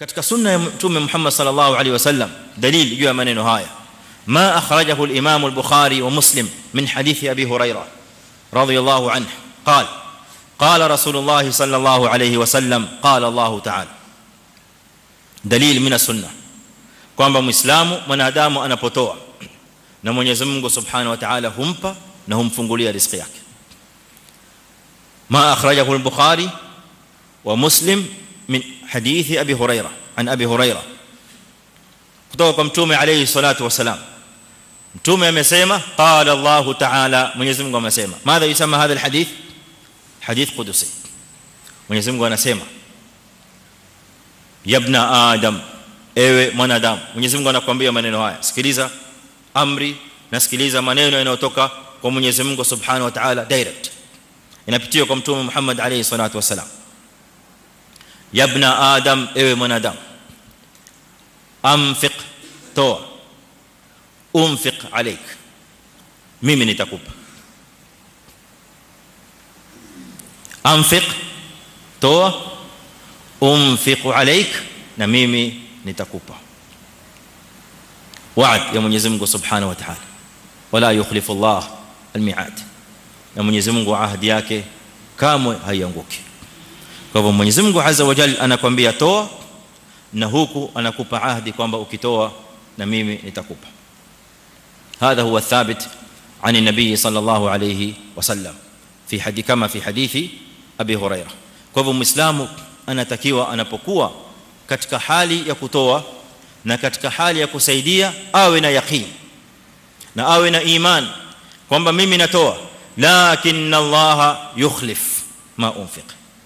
katika sunna ya mtume Muhammad sallallahu alaihi wasallam dalili juu ya maneno haya ما اخرجه الامام البخاري ومسلم من حديث ابي هريره رضي الله عنه قال قال رسول الله صلى الله عليه وسلم قال الله تعالى دليل من السنه kwamba muislamu mwanadamu anapotoa na Mwenyezi Mungu Subhanahu wa Ta'ala humpa na humfungulia riziki yake ما اخرجه البخاري ومسلم من حديث ابي هريره عن ابي هريره kutoka kwa mtume alayhi salatu wasalam mtume amesema qala allah ta'ala mwenyezi Mungu amesema madha yusema hadha alhadith hadith qudusi mwenyezi Mungu anasema yabna adam ewe mwanadamu mwenyezi Mungu anakuambia maneno haya sikiliza amri na sikiliza maneno yanayotoka kwa mwenyezi Mungu subhanahu wa ta'ala direct inapitia kwa mtume Muhammad alayhi salatu wasalam yabna adam ewe mwanadamu anfiq toa umfiq alayk mimi nitakupa anfiq toa umfiq alayk na mimi nitakupa wa'd ya Mwenyezi Mungu Subhanahu wa Ta'ala wala yukhlifu Allah almi'ad na Mwenyezi Mungu ahadi yake kamwe haianguki kwa hivyo Mwenyezi Mungu Azza wa Jalla anakuambia toa na huku anakupa ahadi kwamba ukitoa na mimi nitakupa هذا هو الثابت عن النبي صلى الله عليه وسلم في حديث كما في حديث ابي هريره kwa hivyo muislamu anatakiwa anapokuwa katika hali ya kutoa na katika hali ya kusaidia awe na yaqeen na awe na iman kwamba mimi natoa lakin Allah yukhlif ma unfiq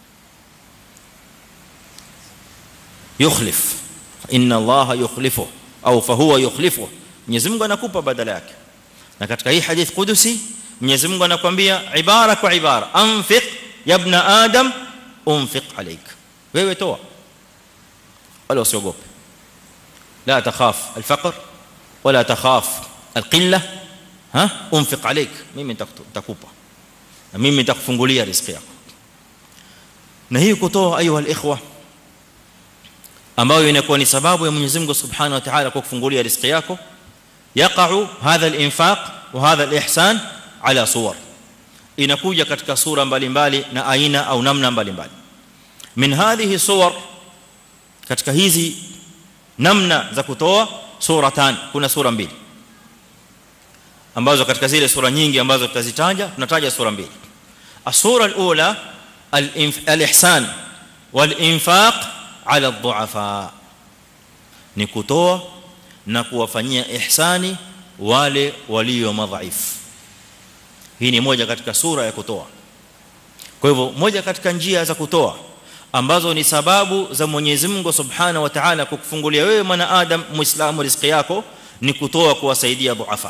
yukhlif inna Allah yukhlifu au fa huwa yukhlifu Mwenyezi Mungu anakupa badala yake na katika hii hadith qudusi Mwenyezi Mungu anakuambia ibara kwa ibara anfiq ya ibn adam unfiq alayk wewe toa wala usiogope la takhaf alfaqr wala takhaf alqilla ha unfiq alayk mimi nitakupa na mimi nitakufungulia riziki yako na hii kutoa ayu alikhwa ambayo inakuwa ni sababu ya Mwenyezi Mungu Subhanahu wa Ta'ala kwa kufungulia riziki yako يقع هذا الانفاق وهذا الاحسان على صور inakuja katika sura mbalimbali na aina au namna mbalimbali min hadhihi suwar katika hizi namna za kutoa suratan kuna sura mbili ambazo katika zile sura nyingi ambazo tutazitaja tunataja sura mbili asura alula al-ihsan wal-infaq ala ad-du'afa ni kutoa na kuwafanyia ihsani wale walio madhaifu hii ni moja katika sura ya kutoa kwa hivyo moja katika njia za kutoa ambazo ni sababu za Mwenyezi Mungu Subhanahu wa Ta'ala kukufungulia wewe mwanadamu muislamu riziki yako ni kutoa kuwasaidia dhuafa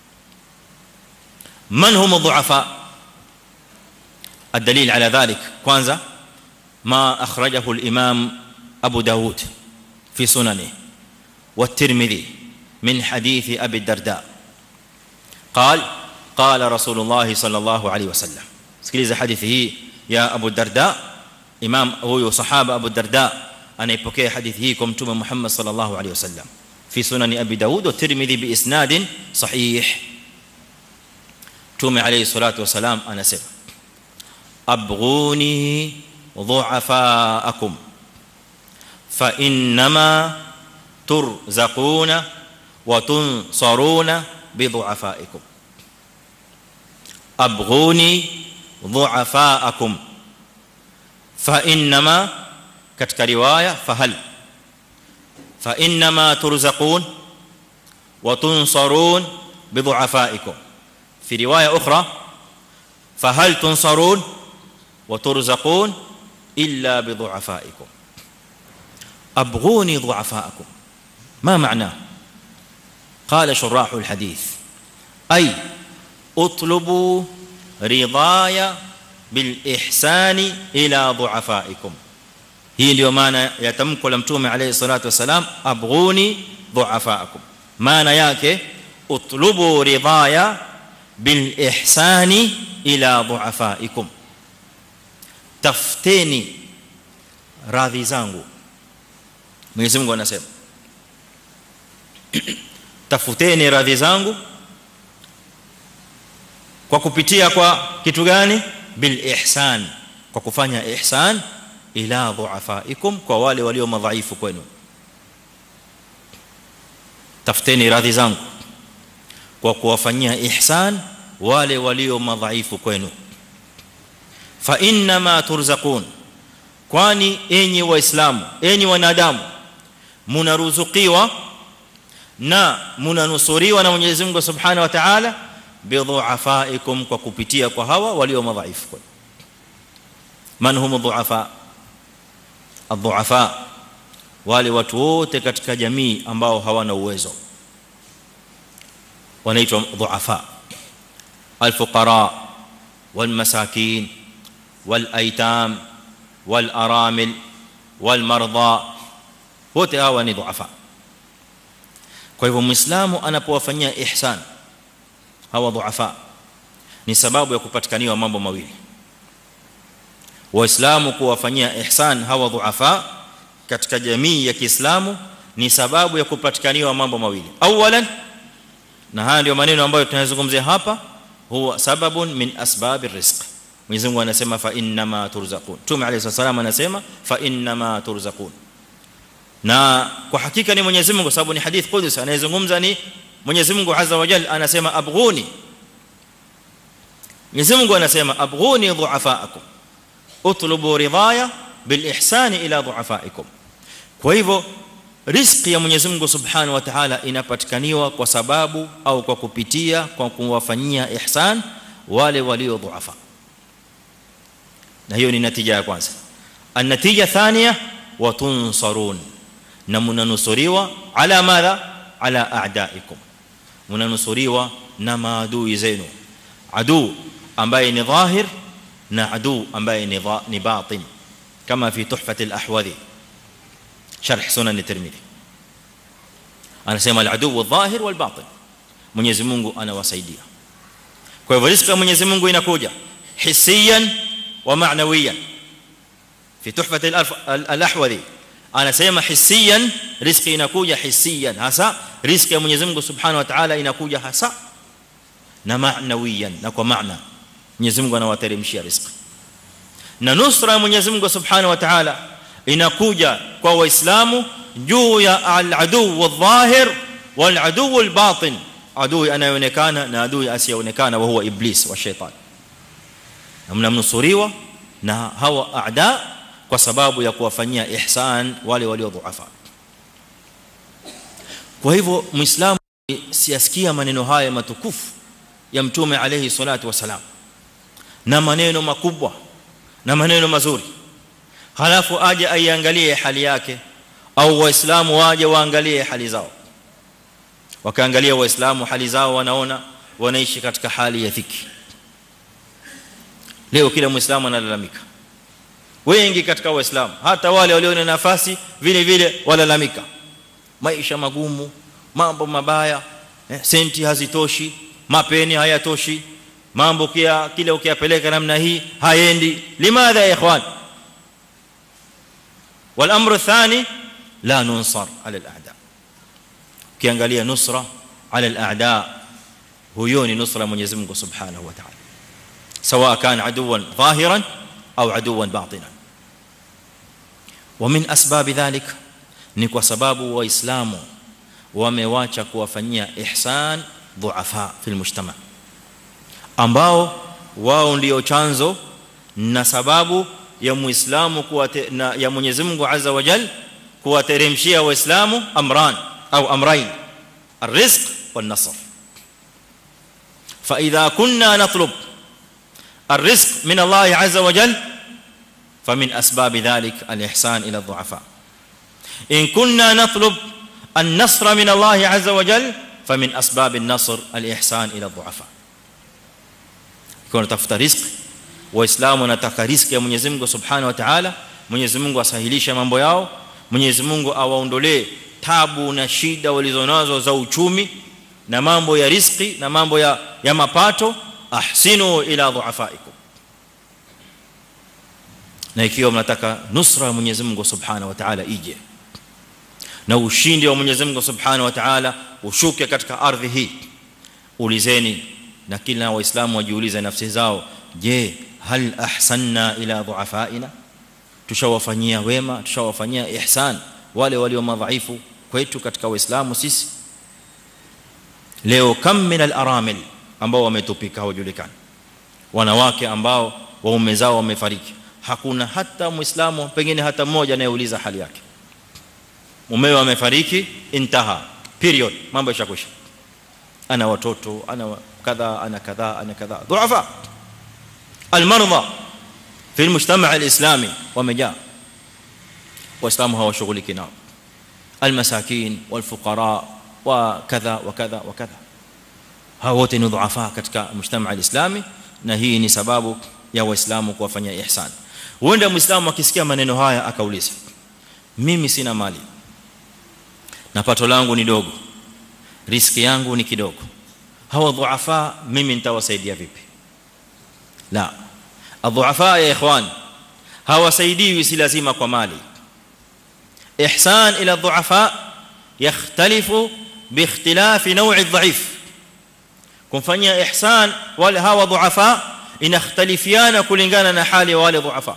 man hum dhuafa الدليل على ذلك kwanza ما اخرجه الامام ابو داود في سننه والترمذي من حديث ابي الدرداء قال قال رسول الله صلى الله عليه وسلم sikiliza hadithi hii ya Abu Darda imam huyo sahaba Abu Darda anaipokea hadithi hii kwa mtume Muhammad sallallahu alaihi wasallam fi sunan Abi Daud wa Tirmidhi bi isnad sahih mtume alayhi salatu wasalam anasema abghuni dhu'afaakum fa inma turzaquna wa tunsaruna bi dhu'afaikum abghuni dhu'afaakum fa inma katika riwaya fahal fa inma turzaqun wa tunsarun bi dhu'afaikum fi riwaya ukhra fahal tunsarun wa turzaqun illa bi dhu'afaikum abghuni dhu'afaakum ما معناه قال شراح الحديث اي اطلبوا رضايا بالاحسان الى ضعفائكم hii ndio maana ya tamko la mtume alayhi salatu wasalam abghuni dhu'afaakum maana yake utlubu ridaya bil ihsani ila dhu'afaikum tafteni radhi zangu Mwenyezi Mungu anasema tafuteni radhi zangu kwa kupitia kwa kitu gani bil ihsan kwa kufanya ihsan ila dhuafaikum kwa wale walio madhaifu kwenu tafuteni radhi zangu kwa kuwafanyia ihsan wale walio madhaifu kwenu fa inna ma turzaqun kwani enyi waislamu enyi wanadamu mnaruzukiwa na mnanusuriwa na Mwenyezi Mungu Subhanahu wa Ta'ala bidhuafaikum kwa kupitia kwa hawa walio madhaifu kwenu man hum dhuafa adhuafa wale watu wote katika jamii ambao hawana uwezo wanaitwa dhuafa alfuqara walmasakin walaitam walaramil walmarda wote hawa ni dhuafa kwa hivyo muislamu anapowafanyia ihsan hawa dhuafa ni sababu ya kupatikaniwa mambo mawili waislamu kuwafanyia ihsan hawa dhuafa katika jamii ya Kiislamu ni sababu ya kupatikaniwa mambo mawili awalan na haya ndio maneno ambayo tunayozungumzia hapa huwa sababun min asbabir rizq Mwenyezi Mungu anasema fa inna ma turzaqun Mtume alayhi salam anasema fa inna ma turzaqun na kwa hakika ni Mwenyezi Mungu sababu ni hadith qudsi anayezungumza ni Mwenyezi Mungu azza wa jalla anasema abghuni Mwenyezi Mungu anasema abghuni dhuafaakum utlubu ridaya bil ihsani ila dhuafaikum kwa hivyo riziki ya Mwenyezi Mungu Subhanahu wa Ta'ala inapatikaniwa kwa sababu au kwa kupitia kwa kuwafanyia ihsan wale walio dhuafa na hiyo ni natija ya kwanza an-natija thania wa tunsarun na mnanusuriwa ala madha ala a'daikum mnanusuriwa na maadui zenu adu ambaye ni dhahir na adu ambaye ni ni batin kama fi tuhfat al-ahwadhi sharh sunan at-tirmidhi anasema al-adu adh-dhahir wal-batin Mwenyezi Mungu anawasaidia kwa hivyo riziki ya Mwenyezi Mungu inakuja hissiyan wa ma'nawiyan fi tuhfat al-ahwadhi anasema hissiyan riziki inakuja hissiyan hasa riziki ya Mwenyezi Mungu Subhanahu wa Ta'ala inakuja hasa na ma'nawiyan na kwa maana Mwenyezi Mungu anawateremshia riziki na nusra ya Mwenyezi Mungu Subhanahu wa Ta'ala inakuja kwa waislamu juu ya al-adu wadh-dhahir wal-adu wal-batin adui anayeonekana na adui asiyeonekana wa huwa iblis wa shaytan mnamnusuriwa na hawa aada kwa sababu ya kuwafanyia ihsan wale walio dhuafa kwa hivyo muislamu siasikia maneno haya matukufu ya mtume alayhi salatu wasalam na maneno makubwa na maneno mazuri halafu aje aiangalie hali yake au waislamu waje waangalie hali zao wakaangalia waislamu hali zao wanaona wanaishi katika hali ya dhiki leo kila muislamu analalamika wengi katika waislamu hata wale walio na nafasi vile vile walalamika maisha magumu mambo mabaya eh, senti hazitoshi mapeni hayatoshi mambo kia kile ukiyapeleka namna hii haendi limadha ya ikhwan والامر الثاني لا ننصر على الاعداء ukiangalia nusra ala al-a'da huyo ni nusra Mwenyezi Mungu Subhanahu wa Ta'ala sawa kan aduwan dhahiran au aduwan batinan ومن اسباب ذلك ni kwa sababu waislamu wamewacha kuwafanyia ihsan dhuafa fil mujtama ambao wao ndio chanzo na sababu ya muislamu kuwa ya Mwenyezi Mungu Azza wa Jalla kuwateremshia waislamu amran au amrain الرزق والنصر فاذا كنا نطلب الرزق من الله عز وجل فمن اسباب ذلك الاحسان الى الضعفاء ان كنا نطلب النصر من الله عز وجل فمن اسباب النصر الاحسان الى الضعفاء كنا tafuta riziki waislamu wanataka riziki ya Mwenyezi Mungu Subhanahu wa Ta'ala Mwenyezi Mungu asahilishe mambo yao Mwenyezi Mungu awaondolee tabu na shida walizonazo za uchumi na mambo ya riziki na mambo ya ya mapato ahsinu ila dhuafaikum na ikiwa mnataka nusra ya Mwenyezi Mungu Subhanahu wa Ta'ala ije na ushindi wa Mwenyezi Mungu Subhanahu wa Ta'ala ushuke katika ardhi hii ulizeni na kila waislamu wajiulize nafsi zao je hal ahsanna ila dhuafaina tushawafanyia wema tushawafanyia ihsan wale walio madhaifu kwetu katika waislamu sisi leo kam min al-aramil ambao wametupika hawajulikani wanawake ambao waume zao wamefariki hakuna hata muislamu pengine hata mmoja anayeuliza hali yake mumewe amefariki intaha period mambo yashakwisha ana watoto ana kadha ana kadha ana kadha dhuafa almarda fi almujtama' alislami wamejaa waislamu hawashughuliki nao almasakin walfuqara wa kadha wa kadha wa kadha hao wote ni dhuafa katika mujtama' alislami na hii ni sababu ya waislamu kuwafanyia ihsan huenda muislamu akisikia maneno haya akauliza mimi sina mali na pato langu ni dogo riski yangu ni kidogo hawa dhuafa mimi nitawasaidia vipi la adhuafa ya ikhwan hawasaidiwi si lazima kwa mali ihsan ila dhuafa yakhtalifu باختلاف نوع الضعيف kumfanyia ihsan wale hawa dhuafa inakhtalifiana kulingana na hali ya wale dhuafa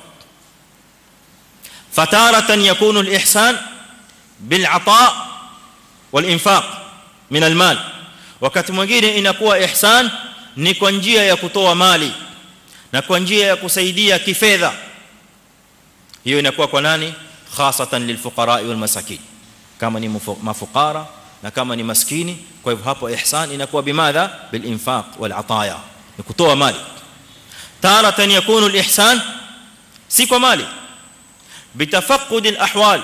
fataratan yakunu al-ihsan bil-ata wal-infaq min al-mal wakati mwingine inakuwa ihsan ni kwa njia ya kutoa mali na kwa njia ya kusaidia kifedha hiyo inakuwa kwa nani khasatan lilfuqara wal masakin kama ni mafukara na kama ni maskini kwa hivyo hapo ihsan inakuwa bimadha bil infaq wal ataya ni kutoa mali taratan yakunu al ihsan si kwa mali bitafaqqud al ahwal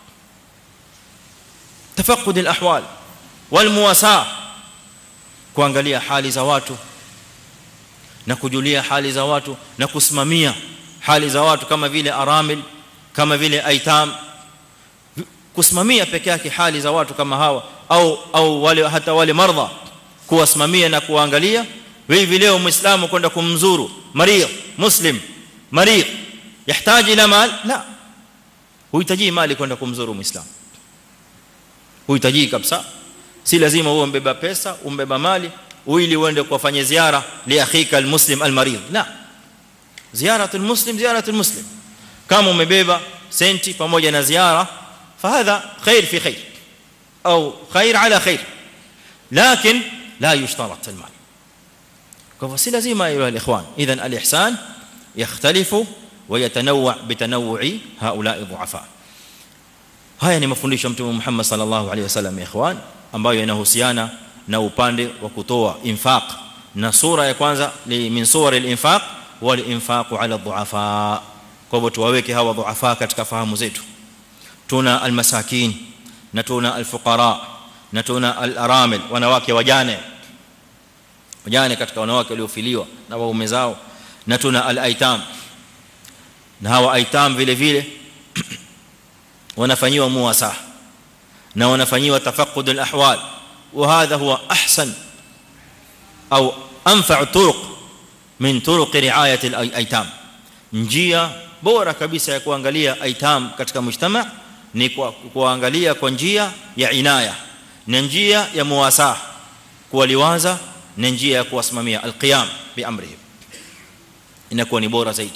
tafaqqud al ahwal wal muwasa kuangalia hali za watu na kujulia hali za watu na kusimamia hali za watu kama vile aramil kama vile aitam kusimamia peke yake hali za watu kama hawa au au wale hata wale mardha kuwasimamia na kuangalia hivi leo muislamu kwenda kumzuru marid muslim marid yahitaji ila mal la huhitaji mali kwenda kumzuru muislamu huhitaji kabisa si lazima uwe mbeba pesa umbeba mali ili uende kuwafanyia ziara li akhika almuslim almarid la ziaratu almuslim ziaratu almuslim kama umebeba senti pamoja na ziara فهذا خير في خير او خير على خير لكن لا يشترط المال فسي لازم ايها الاخوان اذا الاحسان يختلف ويتنوع بتنوع هؤلاء الضعفاء haya ni mafundisho mtume Muhammad sallallahu alaihi wasallam ikhwan ambayo yanahusiana na upande wa kutoa infaq na sura ya kwanza ni min suwar al-infaq wal infaq ala dhuafa kwa hivyo tuwaweke hawa dhuafa katika fahamu zetu tuna almasakin na tuna alfuqara na tuna alaramil wanawake wajane wajane katika wanawake waliofiliwa na waume zao na tuna alaitam na hawa aitam vile vile wanafanywa muwasa na wanafanywa tafaqqud alahwal وهذا هو احسن او انفع طرق من طرق رعايه الايتام njia bora kabisa ya kuangalia aitam katika mujtama ni kwa kuangalia kwa njia ya inaya na njia ya muwasa kuwaliwaza na njia ya kuwasimamia alqiyam bi amrihim inakuwa ni bora zaidi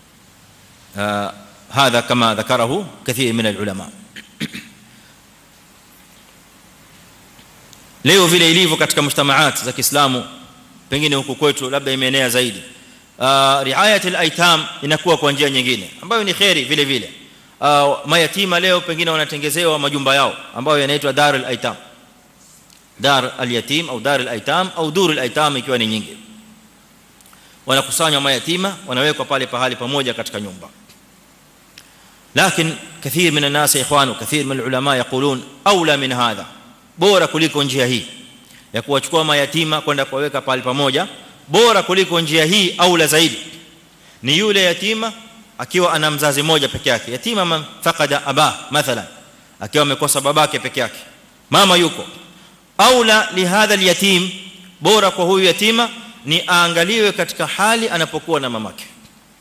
هذا كما ذكره كثير من العلماء leo vile ilivyo katika mujtamaat za Kiislamu pengine huku kwetu labda imeenea zaidi riayat al-aitam inakuwa kwa njia nyingine ambayo ni khairi vile vile mayatima leo pengine wanatengezewa majumba yao ambayo yanaitwa dar al-aitam dar al-yatim au dar al-aitam au dur al-aitam ikiwa ni nyingi wanakusanywa mayatima wanawekwa pale pahali pamoja katika nyumba lakini كثير من الناس يا اخوان وكثير من العلماء يقولون اولى من هذا bora kuliko njia hii ya kuwachukua mayatima kwenda kuwaweka pale pamoja bora kuliko njia hii aula zaidi ni yule yatima akiwa ana mzazi mmoja peke yake yatima man faqada aba mathalan akiwa amekosa babake peke yake mama yuko aula li hadha alyatim bora kwa huyu yatima ni aangaliwe katika hali anapokuwa na mamake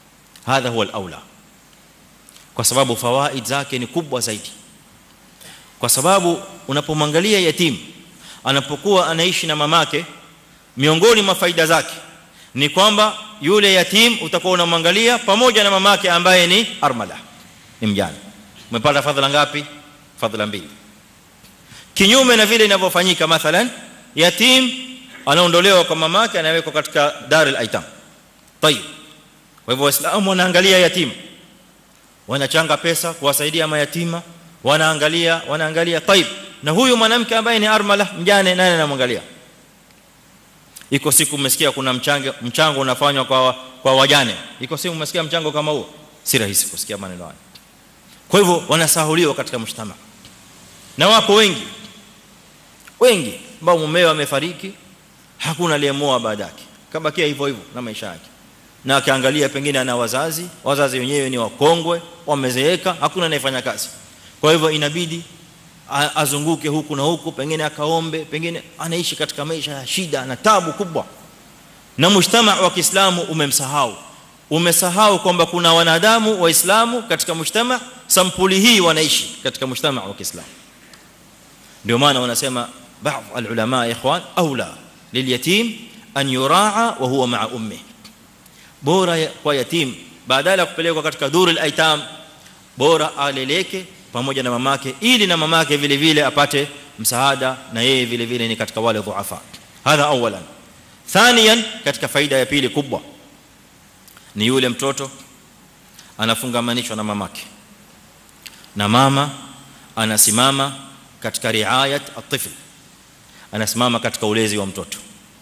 hadha huwa alaula kwa sababu fawaid zake ni kubwa zaidi kwa sababu unapomwangalia yatim anapokuwa anaishi na mamake miongoni mwa faida zake ni kwamba yule yatim utakuwa unamwangalia pamoja na mamake ambaye ni armala ni mjane umepata fadhila ngapi fadhila mbili kinyume na vile inavyofanyika mathalan yatim anaondolewa kwa mamake anawekwa katika darul aitam tayib kwa hivyo waislamu wanaangalia yatima wanachanga pesa kuwasaidia mayatima wanaangalia wanaangalia tayib na huyu mwanamke ambaye ni armala mjane nani anamwangalia iko siku umesikia kuna mchango mchango unafanywa kwa kwa wajane iko siku umesikia mchango kama huo si rahisi kusikia maneno haya kwa hivyo wanasahuliwa katika mshtama na wapo wengi wengi ambao mumeo amefariki hakuna aliyemoa baada yake kabakia hivyo hivyo na maisha yake na akiangalia pengine ana wazazi wazazi wenyewe ni wakongwe wamezeeka hakuna anayefanya kazi kwa hivyo inabidi azunguke huku na huku pengine akaombe pengine anaishi katika maisha ya shida na tabu kubwa na mshtama wa Kiislamu umemsahau umesahau kwamba kuna wanadamu waislamu katika mshtama sampuli hii wanaishi katika mshtama wa Kiislamu ndio maana wanasema baadhi alulama ikhwan aula lilyatim an yuraa wa huwa ma'a ummi bora kwa yatim badala ya kupelekwa katika durul aitam bora aleleke pamoja na mamake ili na mamake vile vile apate msaada na yeye vile vile ni katika wale dhuafa hadha awalan thaniyan katika faida ya pili kubwa ni yule mtoto anafungamanishwa na mamake na mama anasimama katika riayat at-tifl anasimama katika ulezi wa mtoto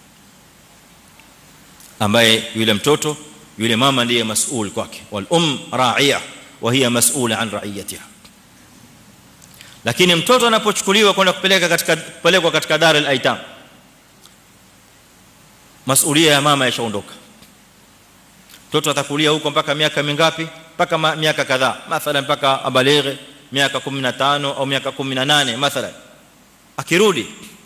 ambaye yule mtoto yule mama ndiye masuul kwake wal um ra'iya wa hiya mas'ula an ra'iyatiha lakini mtoto anapochukuliwa kwenda kupeleka katika kupelekwa katika dar al-aitam masulia ya mama yashaondoka mtoto atakulia huko mpaka miaka mingapi mpaka miaka kadhaa mathalan mpaka abalighe miaka 15 au miaka 18 mathalan akirudi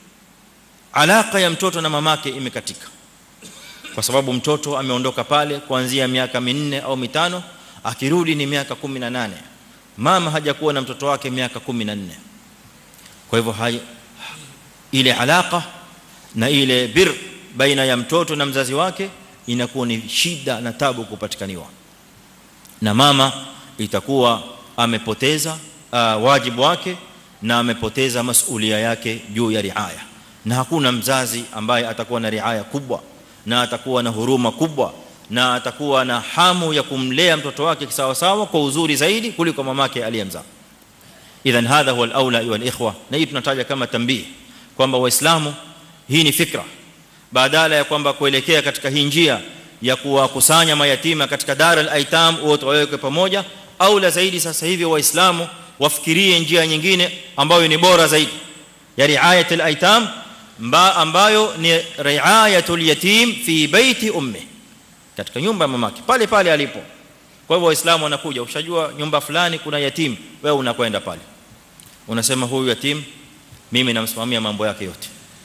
alaka ya mtoto na mamake imekatika kwa sababu mtoto ameondoka pale kuanzia miaka minne au mitano akirudi ni miaka 18 mama hajakuwa na mtoto wake miaka 14 kwa hivyo hai, ile alaka na ile bir baina ya mtoto na mzazi wake inakuwa ni shida na tabu kupatikaniwa na mama itakuwa amepoteza uh, wajibu wake na amepoteza masulia yake juu ya riaya na hakuna mzazi ambaye atakuwa na riaya kubwa na atakuwa na huruma kubwa na atakuwa na hamu ya kumlea mtoto wake sawa sawa kwa uzuri zaidi kuliko mamake aliyemzaa idhan hadha huwa al-aula wal ikhwa na hii tunataja kama tambii kwamba waislamu hii ni fikra badala ya kwamba kuelekea katika hii njia ya kuwakusanya mayatima katika dar al-aitam wote wawekwe pamoja au la zaidi sasa hivi waislamu wafikirie njia nyingine ambayo ni bora zaidi ya riayat al-aitam ambayo ni riayatul yatim fi baiti ummi katika nyumba ya mamake pale pale alipo kwa hivyo waislamu wanakuja ushajua nyumba fulani kuna yatim wewe unakwenda pale unasema huyu yatim mimi namsimamia mambo yake yote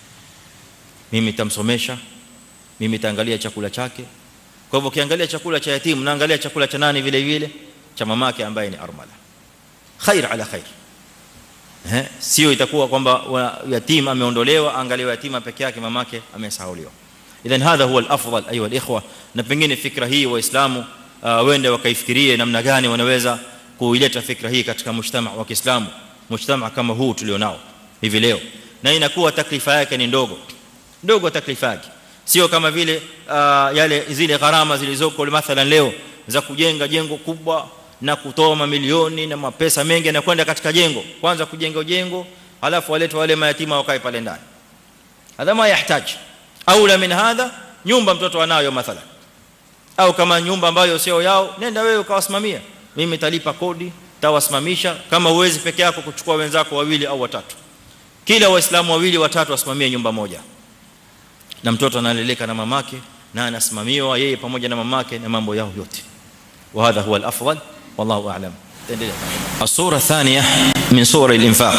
mimi nitamsomesha mimi nitaangalia chakula chake kwa hivyo ukiangalia chakula cha yatim naangalia chakula cha nani vile vile cha mamake ambaye ni armala khair ala khair eh sio itakuwa kwamba yatim ameondolewa angaliwa yatima peke yake mamake amesahauliwa idhan hadha huwa al-afdal ayuha al-ikhwa na pengine fikra hii waislamu wende wakaifikirie namna gani wanaweza kuileta fikra hii katika mshtama wa Kiislamu mshtama kama huu tulionao hivi leo na inakuwa taklifa yake ni ndogo ndogo taklifa yake sio kama vile yale zile gharama zilizoko mathalan leo za kujenga jengo kubwa na kutoa mamilioni na mapesa mengi na kwenda katika jengo kwanza kujenga jengo alafu waletwe wale mayatima wakae pale ndani hadha ma yahitaji aula min hadha nyumba mtoto anayo mathalan au kama nyumba ambayo sio yao nenda wewe ukawasimamia mimi nitalipa kodi tawasimamisha kama uwezi peke yako kuchukua wenzako wawili au watatu kila waislamu wawili watatu wasimamie nyumba moja na mtoto analeleka na mamake na anasimamiwa yeye pamoja na mamake na mambo yao yote وهذا هو الافضل والله اعلم الصوره الثانيه من صور الانفاق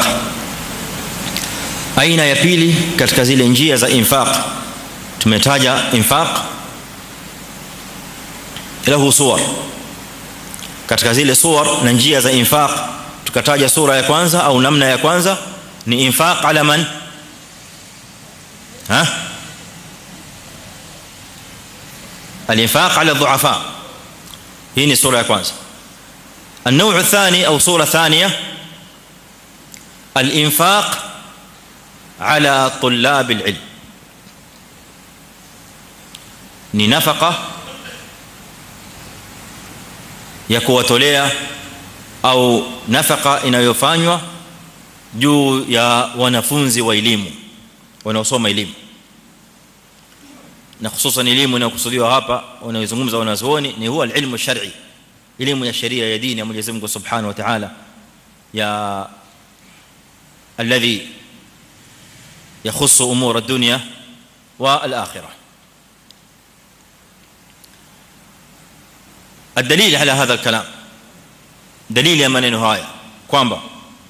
aina ya pili katika zile njia za infaq tumetaja infaq lahu suwar katika zile suwar na njia za infaq tukataja sura ya kwanza au namna ya kwanza ni infaq ala man ha الانفاق على الضعفاء هي سوره ya kwanza النوع الثاني او سوره ثانيه الانفاق على طلاب العلم ni nafaka ya kuwatolea au nafaka inayofanywa juu ya wanafunzi wa elimu wanaosoma elimu na hususan elimu inayokusudiwa hapa wanayozungumza wanazuoni ni huwa ilmu shar'i elimu ya sheria ya dini ya Mwenyezi Mungu Subhanahu wa Ta'ala ya alladhi يخص امور الدنيا والاخره الدليل على هذا الكلام دليل ya maneno haya kwamba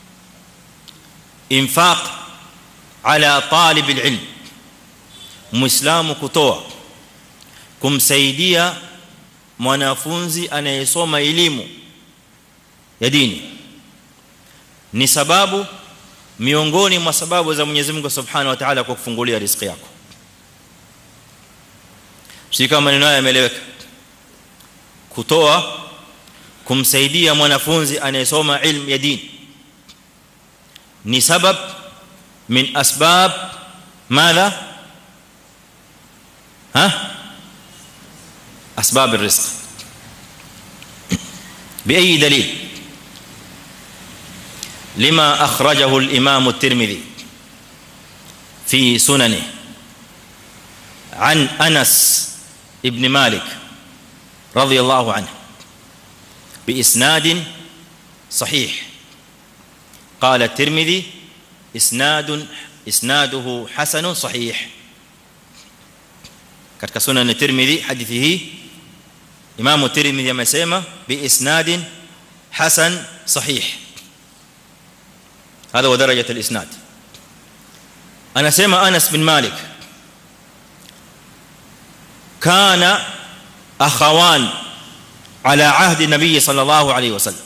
infaq ala talib alilm muislamu kutoa kumsaidia mwanafunzi anayesoma elimu ya dini ni sababu miongoni mwa sababu za Mwenyezi Mungu Subhanahu wa Ta'ala kwa kufungulia riziki yako si kama maneno haya yameeleweka kutoa kumsaidia mwanafunzi anayesoma ilmu ya dini ni sabab min asbab madha ها اسباب الرزق باي دليل لما اخرجه الامام الترمذي في سننه عن انس ابن مالك رضي الله عنه باسناد صحيح قال الترمذي اسناد اسناده حسن صحيح katika sunan at-Tirmidhi hadithi hii Imam at-Tirmidhi amesema bi isnadin hasan sahih هذا هو درجه الاسناد anasema Anas bin Malik kana akhawan ala ahdi nabii sallallahu alayhi wasallam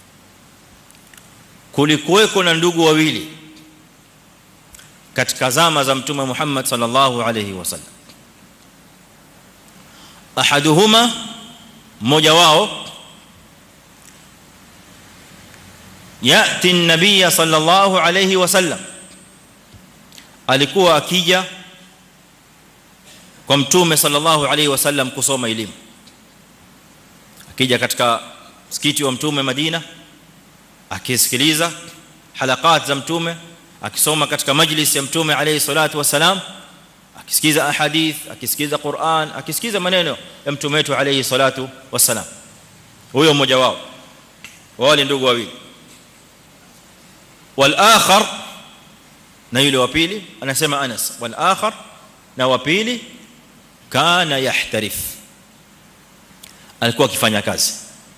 kulikuweko na ndugu wawili katika zama za mtume Muhammad sallallahu alayhi wasallam ahaduhuma mmoja wao yati an-nabiy sallallahu alayhi wasallam alikuwa akija kwa mtume sallallahu alayhi wasallam kusoma elimu akija katika msikiti wa mtume Madina akisikiliza halakat za mtume akisoma katika majlis ya mtume alayhi salatu wasalam akisikiza ahadith akisikiza Qur'an akisikiza maneno ya mtume wetu alayhi salatu wasalam huyo mmoja wao wale ndugu wawili wal akhar na yule wa pili anasema Anas wal akhar na wa pili kana yahtarif alikuwa akifanya kazi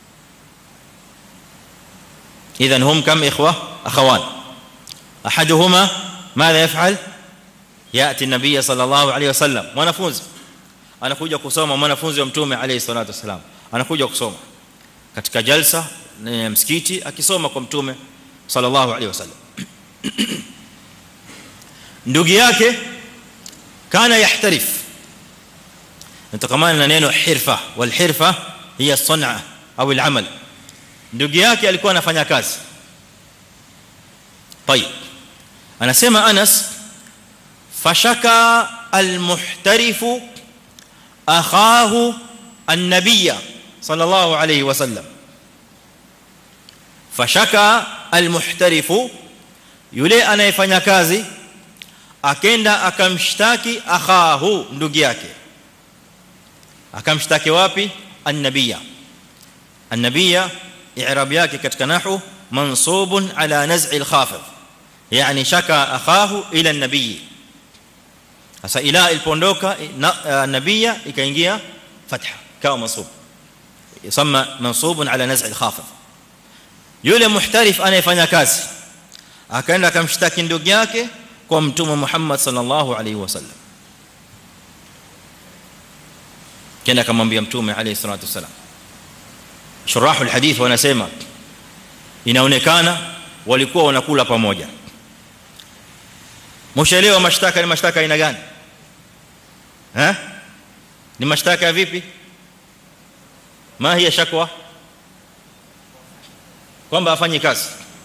idhan hum kam ikhwa akhawan ahaduhuma madha yaf'al yati nabii sallallahu alayhi wasallam mwanafunzi anakuja kusoma mwanafunzi wa mtume alayhi salatu wasalam anakuja kusoma katika jalsa ya msikiti akisoma kwa mtume sallallahu alayhi wasallam ndugu yake kana yahtarif nitakamana na neno hirfa wal hirfa hiya sun'a au al-amal ndugu yake alikuwa anafanya kazi طيب anasema Anas fashaka al-muhtarif akhahu an-nabiy sallallahu alayhi wasallam fashaka al-muhtarif yule anayefanya kazi akenda akamshtaki akhahu ndugu yake akamshtaki wapi an-nabiyya an-nabiyya i'rab yake katika nahwu mansubun ala naz'i al-khafid yani shaka akhahu ila an-nabiy sasa ila ilipondoka nabiyya ikaingia fatha kama mansub yusama mansubun ala naz'i al-khafid yule muhtarif anayefanya kazi akaenda akamshtaki ndugu yake kwa mtume Muhammad sallallahu alaihi wasallam kenda akamwambia mtume alayhi salatu wasallam shurahu alhadith wanasema inaonekana walikuwa wanakula pamoja mshaelewa mashtaka ni mashtaka aina gani eh ni mashtaka ya vipi ma hiya shakwa kwamba afanye kazi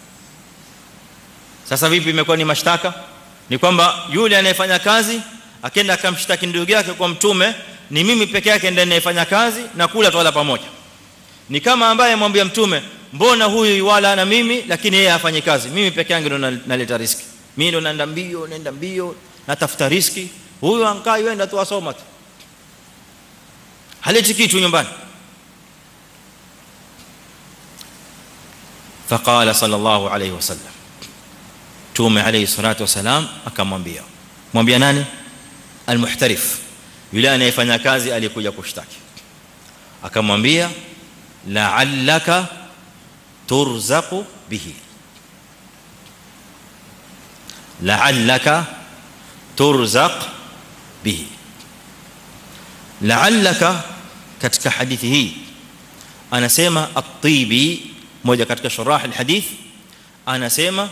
sasa vipi imekuwa ni mashtaka ni kwamba yule anayefanya kazi akenda akamshtaki ndugu yake kwa mtume ni mimi peke yake ndiye ninayefanya kazi na kula twala pamoja ni kama ambaye amwambia mtume mbona huyu wala na mimi lakini yeye afanye kazi mimi peke yangu ndo naleta riski mimi ndo naenda mbio naenda mbio natafuta riski huyu ankai yenda tu asoma tu haleti kitu nyumbani فقال صلى الله عليه وسلم تومه عليه الصلاه والسلام akamwambia mwambia nani almuhtarif yule anayefanya kazi alikuja kushtaki akamwambia la'allaka turzaqu bihi la'allaka turzaq bihi la'allaka katika hadithi hii anasema at-tibi moja katika shurah al-hadith anasema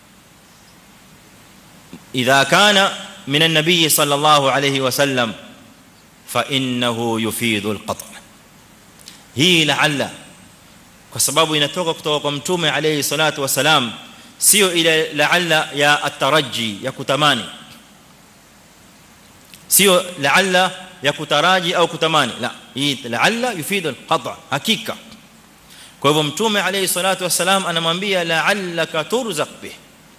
idha kana min an-nabiy sallallahu alayhi wasallam fa innahu yufidu al-qat' hii la'alla kwa sababu inatoka kutoka kwa mtume alayhi salatu wasalam sio ile la'alla ya at-taraji ya kutamani sio la'alla ya kutaraji au kutamani la hii la'alla yufidu al-qat' hakika kwa hivyo mtume alayhi salatu wasalam anamwambia la'allaka turzaq bih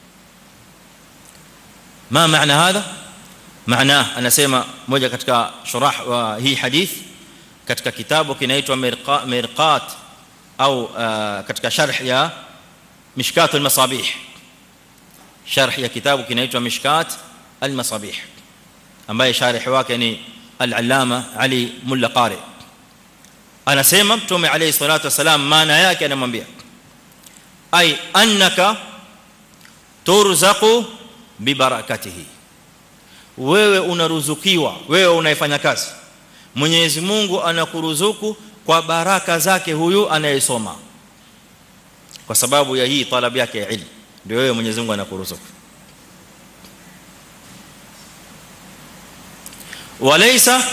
ما معنى هذا معناه anasema moja katika shurah wa hii hadith katika kitabu kinaitwa mirqat au katika sharh ya mishkat al-masabih sharh ya kitabu kinaitwa mishkat al-masabih ambaye sharh wake ni al-allama ali mulla qari anasema mtume alayhi salatu wasalam maana yake anamwambia ay annaka turzaqu bibarakatihi wewe unaruzukiwa wewe unaifanya kazi Mwenyezi Mungu anakuruzuku kwa baraka zake huyu anayesoma kwa sababu ya hii talabu yake ya ilmu ndio wewe Mwenyezi Mungu anakuruzuku walaysa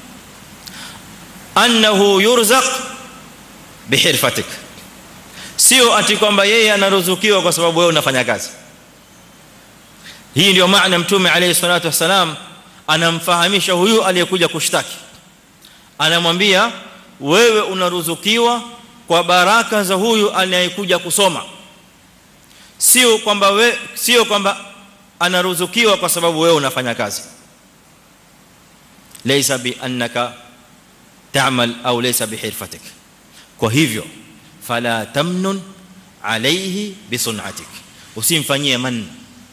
annahu yurzaq bihirfatik sio ati kwamba yeye anaruzukiwa kwa sababu wewe unafanya kazi hii ndio maana mtume alayhi salatu wasalam anamfahamisha huyu aliyekuja kushtaki anamwambia wewe unaruzukiwa kwa baraka za huyu anayekuja kusoma sio kwamba wewe sio kwamba anaruzukiwa kwa sababu wewe unafanya kazi laysa bi annaka ta'mal au laysa bihirfatik kwa hivyo fala tamnun alayhi bisun'atik usimfanyie manna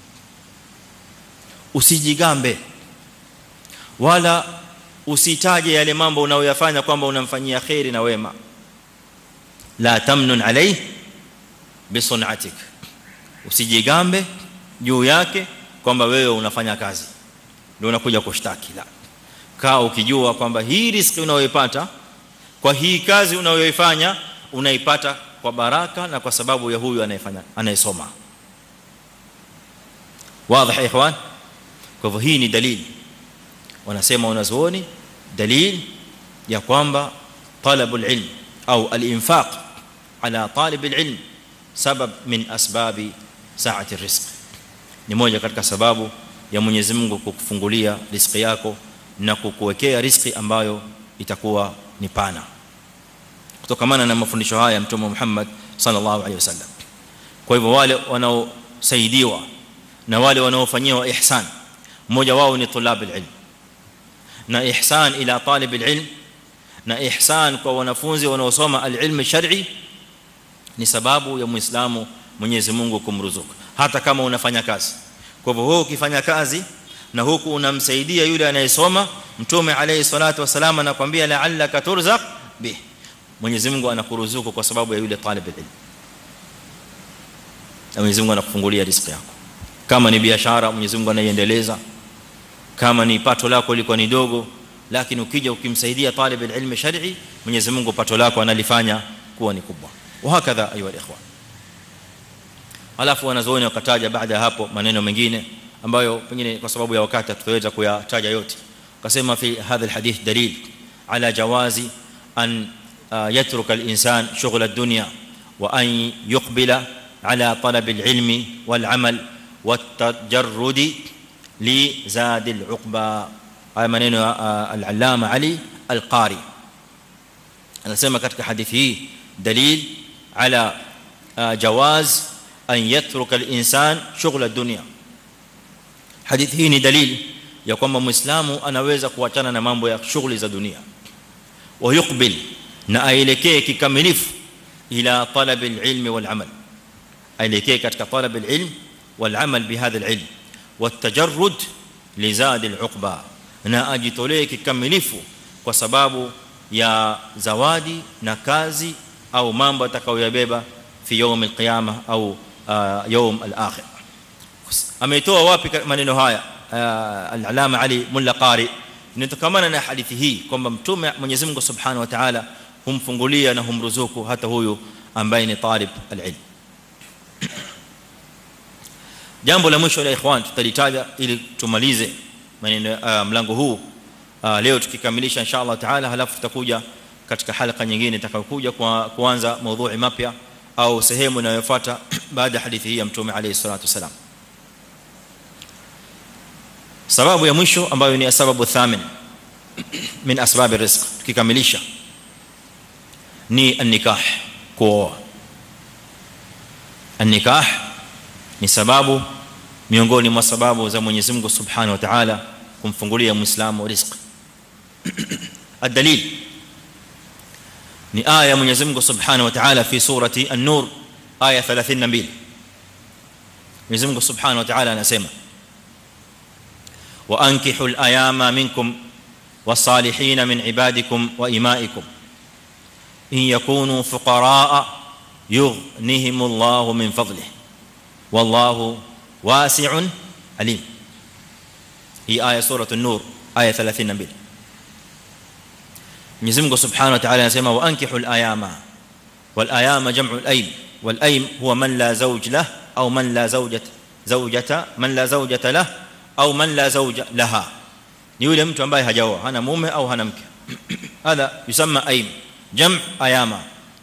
usijigambe wala usitaje yale mambo unayoyafanya kwamba unamfanyia khairi na wema la tamnun alayhi bisun'atik usijigambe juu yake kwamba wewe unafanya kazi ndio unakuja kushtaki la kaa ukijua kwamba hii riziki unayoipata kwa hii kazi unayoifanya unaipata kwa baraka na kwa sababu ya huyu anayefanya anayesoma wazi ikhwan kwa hivyo hii ni dalili wanasema wanazuoni dalil ya kwamba talabul ilm au al-infaq ala talib al-ilm sabab min asbabi sa'ati rizq ni moja katika sababu ya Mwenyezi Mungu kukufungulia riziki yako na kukuwekea riziki ambayo itakuwa ni pana kutokamana na mafundisho haya mtume Muhammad sallallahu alaihi wasallam kwa hivyo wale wanaosaidiwa na wale wanaofanyiwa ihsan mmoja wao ni tulab alilm na ihsan ila talib alilm na ihsan kwa wanafunzi wanaosoma alilm shar'i ni sababu ya muislamu Mwenyezi Mungu kumruzuku hata kama unafanya kazi kwa hivyo wewe ukifanya kazi na huku unamsaidia yule anayesoma mtume alayhi salatu wasalama anakuambia la'allaka turzaq bih Mwenyezi Mungu anakuruzuku kwa sababu ya yule talib alilm na Mwenyezi Mungu anakufungulia riziki yako kama ni biashara Mwenyezi Mungu anaiendeleza kama ni pato lako liko ni dogo lakini ukija ukimsaidia talib alilm shar'i Mwenyezi Mungu pato lako analifanya kuwa ni kubwa وهكذا ايها الاخوان alafu wanazooni wakataja baada ya hapo maneno mengine ambayo pengine kwa sababu ya wakati tutaweza kuyataja yote wakasema fi hadha alhadith dalil ala jawazi an yatruka alinsan shughla ad-dunya wa an yuqbila ala talab alilmi walamal والتجرد لزاد العقبى haya maneno ya al-allama ali al-qari anasema katika hadithi hii dalil ala jawaz an yatruka al-insan shughla ad-dunya hadithi hii ni dalil ya kwamba muislamu anaweza kuachana na mambo ya shughuli za dunia wa yuqbil na aelekee kikamilifu ila talab al-ilm wal-amal aelekee katika talab al-ilm wal-amal bihadha al-ilm والتجرد لزاد العقبى na ajitolee kikamilifu kwa sababu ya zawadi na kazi au mambo atakayoyabeba fi yawm alqiyama au yawm alakhir ameitoa wapi maneno haya al-alama ali mulla qari inatokamana na hadithi hii kwamba mtume Mwenyezi Mungu Subhanahu wa Ta'ala humfungulia na humruzuku hata huyu ambaye ni talib al-ilm jambo la mwisho la ikhwan tutalitaja ili tumalize maneno mlango huu leo tukikamilisha inshallah taala halafu tutakuja katika halaka nyingine itakayokuja kwa kuanza maudhui mapya au sehemu inayofuata baada ya hadithi hii ya mtume alayhi salatu wasalam sababu ya mwisho ambayo ni sababu thamin min asbab rizq tukikamilisha ni an-nikah kuoa an-nikah ni sababu miongoni mwa sababu za Mwenyezi Mungu Subhanahu wa Ta'ala kumfungulia Muislamu riziki الدليل ni aya Mwenyezi Mungu Subhanahu wa Ta'ala fi surati An-Nur aya 32 Mwenyezi Mungu Subhanahu wa Ta'ala anasema wa ankihul ayama minkum wasalihin min ibadikum wa imaikum in yakunu fuqaraa yughnihimullahu min fadlihi wallahu wasi'un alim hii aya sura an-nur aya 32 Mwenyezi Mungu Subhanahu wa Ta'ala anasema wa ankihul ayama wal ayama jam'u al-aym wal aym huwa man la zawj lah au man la zawjat zawjata man la zawjata lah au man la zawja laha ni yule mtu ambaye hajaoa hana mume au hana mke hadha yusamma aym jam' ayama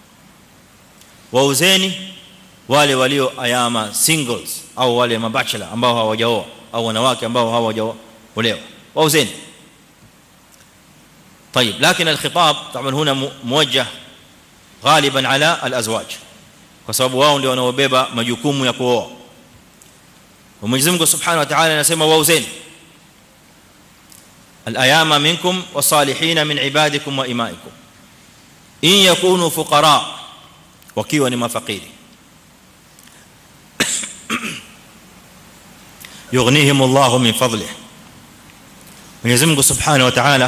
wauzeni wale walio ayama singles au wale mabachelor ambao hawajaoa au wanawake ambao hawajaolewa wauzeni طيب لكن الخطاب طبعا هنا موجه غالبا على الازواج kwa sababu wao ndio wanaobeba majukumu ya kuoa Mwenyezi Mungu Subhanahu wa Ta'ala anasema wauzeni al-ayama minkum was-salihin min ibadikum wa imaikum in yakunu fuqara wakiwa ni mafakiri yughnihim Allah min fadlihi Mwenyezi Mungu Subhanahu wa Ta'ala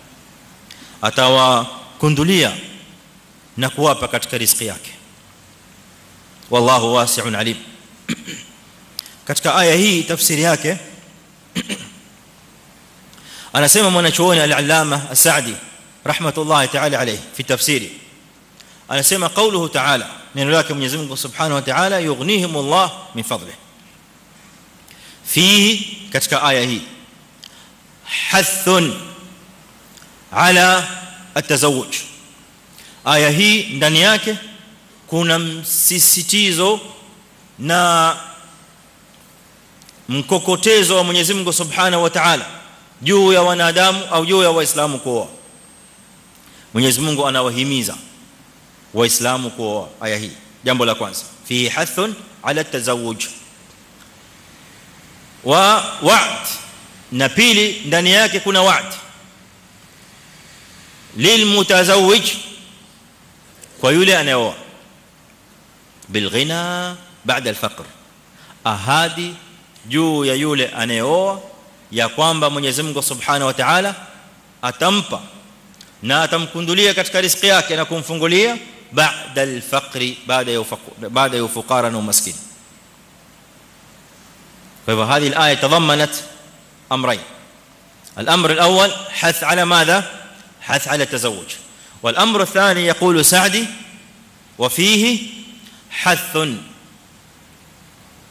atawakundulia na kuwapa katika riziki yake wallahu wasi'un alim katika aya hii tafsiri yake anasema mwanachuoni al-allama as-sa'di rahmatullahi ta'ala alayhi fi tafsiri anasema qawluhu ta'ala neno lake Mwenyezi Mungu Subhanahu wa Ta'ala yughnihim Allah min fadlihi fihi katika aya hii hathun ala atazawuj aya hii ndani yake kuna msisitizo na mkokotezo wa Mwenyezi Mungu Subhanahu wa Ta'ala juu ya wanadamu au juu ya waislamu kuoa Mwenyezi Mungu anawahimiza waislamu kuoa aya hii jambo la kwanza fi hathun ala tazawuj wa wa'd na pili ndani yake kuna wa'd lilmutazawwij kwa yule anayeoa bilghina baada alfaqr ahadi juu ya yule anayeoa ya kwamba Mwenyezi Mungu Subhanahu wa Ta'ala atampa na atamkundulia katika riziki yake na kumfungulia baada alfaqri baada ya baada ya ufukara na umaskini kwa hivyo هذه الايه تضمنت امرين الامر الاول حث على ماذا حث على التزوج والامر الثاني يقول سعدي وفيه حث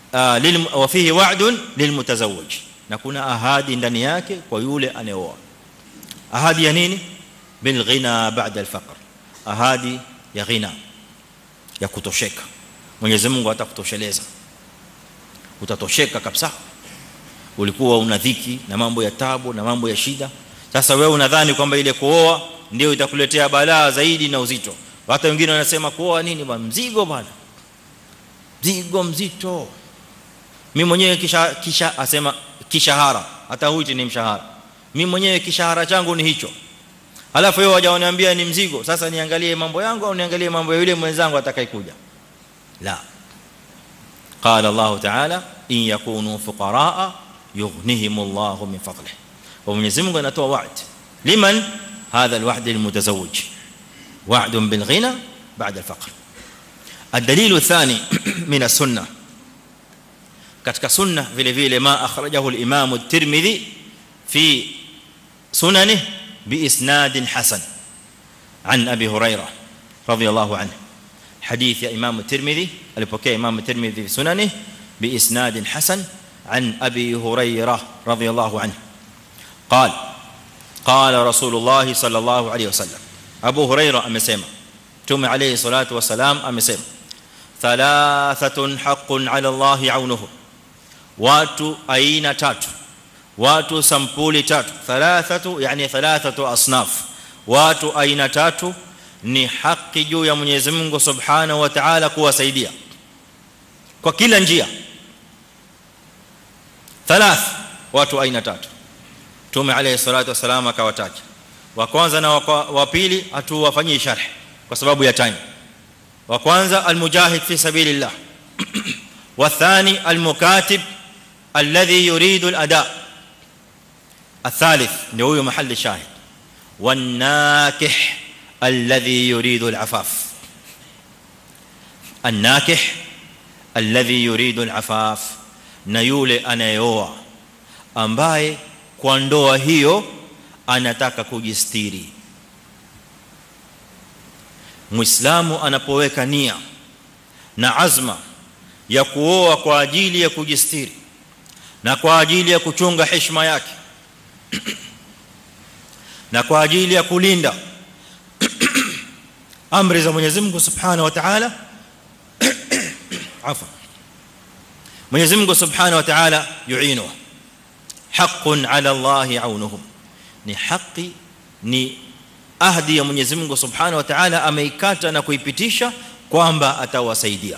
lil wa fihi wa'dun lilmutazawwij na kuna ahadi ndani yake kwa yule anayeoa ahadi ya nini bil ghina ba'da al faqr ahadi ya ghina ya kutosheka Mwenyezi Mungu atakutosheleza utatosheka kabisa ulikuwa una dhiki na mambo ya tabu na mambo ya shida sasa wewe unadhani kwamba ile kuoa ndio itakuletea balaa zaidi na uzito hata wengine wanasema kuoa nini bwana mzigo bwana mzigo mzito mimi mwenyewe kisha kisha asema kishahara hata huiti ni mshahara mimi mwenyewe kishahara changu ni hicho alafu yeye hajaniambia ni mzigo sasa niangalie mambo yangu au niangalie mambo ya yule mwenzangu atakayekuja la قال الله تعالى ان يكونوا فقراء يغنيهم الله من فضله ومنزل Mungu anatoa wa'd liman هذا الوعد المتزوج وعد بالغنى بعد الفقر الدليل الثاني من السنه katika sunna vile vile ma akhrajahu al-imam at-tirmidhi fi sunanihi باسناد حسن عن ابي هريره رضي الله عنه حديث يا امام الترمذي alipokea imam الترمذي في سننه باسناد حسن عن ابي هريره رضي الله عنه قال قال رسول الله صلى الله عليه وسلم ابو هريره amesema tume alayhi salatu wasalam amesema thalathatun haqqun ala allah aunuhu watu aina tatu watu sampuli tatu thalathatu yani thalathatu asnaf watu aina tatu ni haki juu ya Mwenyezi Mungu Subhanahu wa Ta'ala kuwasaidia kwa kila njia thalath watu aina tatu tume alayhi salatu wasalam akawataja wa kwanza na wa pili hatuwafanyii sharh kwa sababu ya time wa kwanza almujahid fi sabilillah wa thani almukatib alladhi yuridu al-ada' الثالث ndio huyo mahali shahid والناكح الذي يريد العفاف الناكح الذي يريد العفاف na yule anayeoa ambaye kwa ndoa hiyo anataka kujistiri muislamu anapoweka nia na azma ya kuoa kwa ajili ya kujistiri na kwa ajili ya kuchunga heshima yake na kwa ajili ya kulinda amri za Mwenyezi Mungu Subhanahu wa Ta'ala afa Mwenyezi Mungu Subhanahu wa Ta'ala yuinu haqqun 'ala Allah 'aunuhum ni haki ni ahdi ya Mwenyezi Mungu Subhanahu wa Ta'ala ameikata na kuipitisha kwamba atawasaidia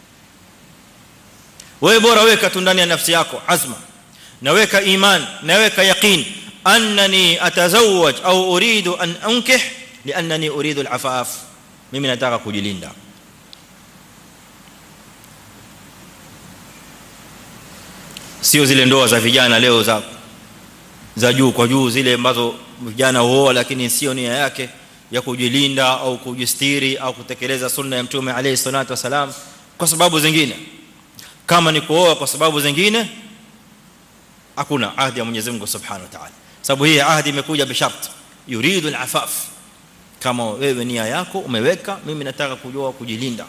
wewe bora weka tu ndani ya nafsi yako azma naweka iman naweka yaqeen annani atazawwaj au uridu an unkih liannani uridu alafaf mimi nataka kujilinda sio zile ndoa za vijana leo za za juu kwa juu zile ambazo vijana huoa lakini sio nia yake ya kujilinda au kujistiri au kutekeleza sunna ya mtume alayhi salatu wasalam kwa sababu zingine kama ni kuoa kwa sababu zingine hakuna ahadi ya Mwenyezi Mungu Subhanahu wa Ta'ala sababu hii ahadi imekuja bishart yuridu al-afaf kama wewe nia yako umeweka mimi nataka kujua kujilinda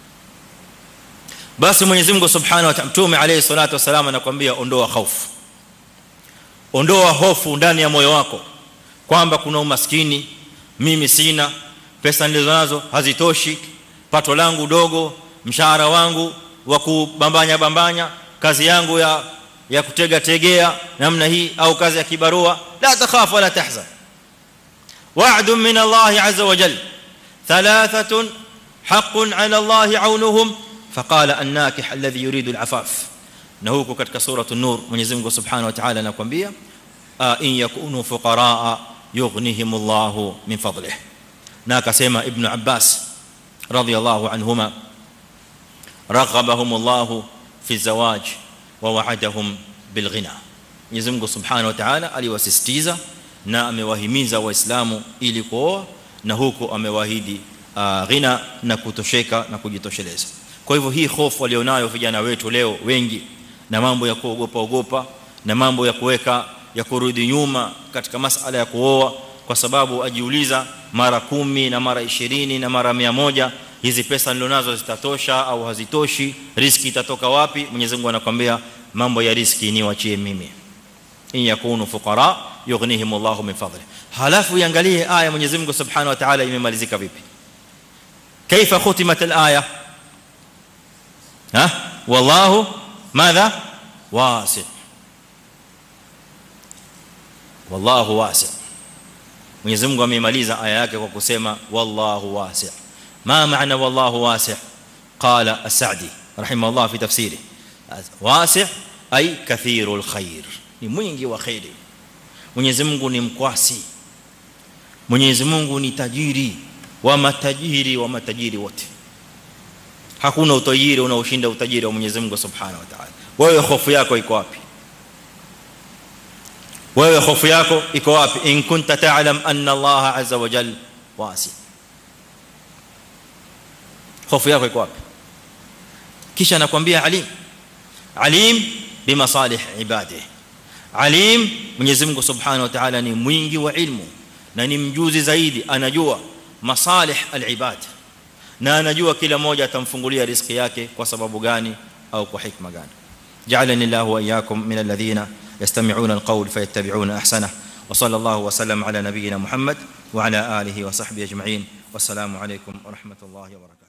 basi Mwenyezi Mungu Subhanahu wa Ta'ala mtume alayhi salatu wasalam anakuambia ondoa hofu ondoa hofu ndani ya moyo wako kwamba kuna umaskini mimi sina pesa nilizonazo hazitoshi pato langu dogo mshahara wangu wa kubambanya bambanya kazi yangu ya ya kutega tegea namna hii au kazi ya kibarua la takhaf wala tahzan wa'd min Allah azza wa jalla thalathatun haqqun 'ala Allah 'aunuhum faqala an-nakih alladhi yuridu al-'afaf na huko katika sura an-nur Mwenyezi Mungu Subhanahu wa Ta'ala anakuambia in yakunu fuqaraa yughnihim Allah min fadlihi na akasema ibn Abbas radiyallahu anhuma raghabahum Allah fi zawaj wa wa'adahum bil ghina Mwenyezi Mungu Subhanahu wa Ta'ala aliwasisitiza na amewahimiza waislamu ili kuoa na huko amewaahidi ghina na kutosheka na kujitosheleza kwa hivyo hii hofu walionayo vijana wetu leo wengi na mambo ya kuogopa ogopa na mambo ya kuweka ya kurudi nyuma katika masala ya kuoa kwa sababu ajiuliza mara kumi na mara 20 na mara 100 hizi pesa nilonazo zitatosha au hazitoshi riski itatoka wapi Mwenyezi Mungu anakuambia mambo ya riski ni wachie mimi in yakunu fuqara yughnihim Allahu min fadli halafu iangalie aya Mwenyezi Mungu Subhanahu wa Ta'ala imemalizika vipi kaifa khutimat al-aya ha wallahu madha wasi' wallahu wasi' Mwenyezi Mungu amemaliza aya yake kwa kusema wallahu wasi' ما معنى والله واسع قال السعدي رحمه الله في تفسيره واسع اي كثير الخير ni mwingi wa khairi Mwenyezi Mungu ni mkwasi Mwenyezi Mungu ni tajiri wa matajiri wa matajiri wote hakuna utajiri unaoshinda utajiri wa Mwenyezi Mungu Subhanahu wa Ta'ala wewe hofu yako iko wapi wewe hofu yako iko wapi in kunta ta'lam anna Allah azza wa jalla wasi hofu yako iko wapi kisha anakuambia alim alim bimasalih ibadihi alim Mwenyezi Mungu Subhanahu wa Ta'ala ni mwingi wa ilmu na ni mjuzi zaidi anajua masalih alibad na anajua kila mmoja atamfungulia riziki yake kwa sababu gani au kwa hikma gani ja'alani Allahu wa iyyakum min alladhina yastami'una alqawl fayattabi'una ahsana wa sallallahu wa sallam ala nabiyyina Muhammad wa ala alihi wa sahbihi ajma'in wassalamu alaykum wa rahmatullahi wa barakatuh